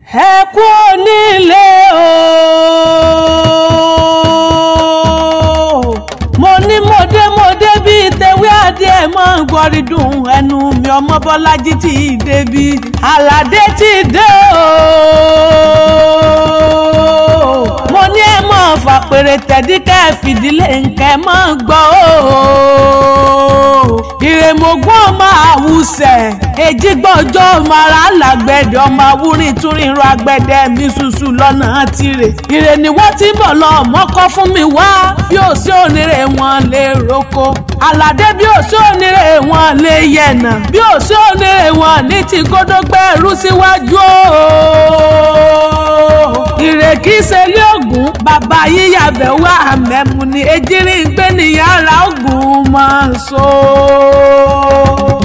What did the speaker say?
ẹ kú onílé o mo ní mọdémọdé bíi tewé adé mọ gbọrídùn ẹnu mi ọmọ bọlájí ti débi aládé ti dé o mo ní ẹ mọ fàpèrè tẹ̀dí ká ẹ fìdílé nǹkan ẹ mọ gbọ́ o ìrèmọ̀gbọ́n ọmọ àwùsẹ̀ èjìgbọ́jọ́ ọmọ ara làgbẹ̀dẹ̀ ọmọ awúrin túrin ro agbẹ̀dẹ̀ mi ṣuṣu lọ́nà tirẹ̀ ìrè ni wọ́n ti bọ̀ lọ mọ́kọ́ fún mi wá bí ó sí onírè wọn lè roko àlàdé bí ó sí onírè wọn lè yẹ̀nà bí ó sí onírè wọn ní ti kódógbẹ́rú síwájú o ìrè kìí ṣe ilé ògùn bàbá yíyàbẹ̀ wá àmẹ́mu ni ejírí ń gbé ní yàrá ògùn máa ń so.